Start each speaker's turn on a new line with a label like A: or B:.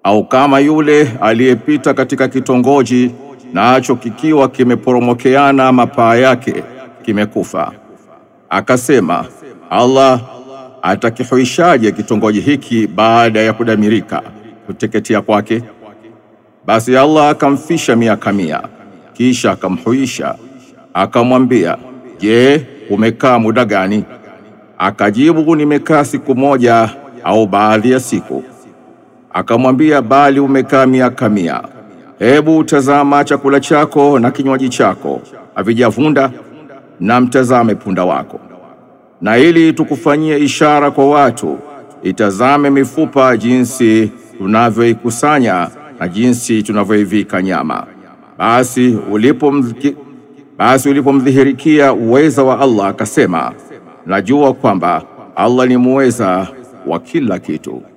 A: au kama yule aliyepita katika kitongoji nacho kikiwa kimeporomokeana mapaa yake kimekufa, akasema Allah atakihuishaje kitongoji hiki baada ya kudamirika kuteketea kwake? Basi Allah akamfisha miaka mia, kisha akamhuisha, akamwambia, je, umekaa muda gani? Akajibu, nimekaa siku moja au baadhi ya siku. Akamwambia, bali umekaa miaka mia. Hebu tazama chakula chako na kinywaji chako havijavunda, na mtazame punda wako. Na ili tukufanyie ishara kwa watu, itazame mifupa jinsi tunavyoikusanya na jinsi tunavyoivika nyama. Basi ulipomdhiki basi ulipomdhihirikia uweza wa Allah akasema, najua kwamba Allah ni muweza wa kila kitu.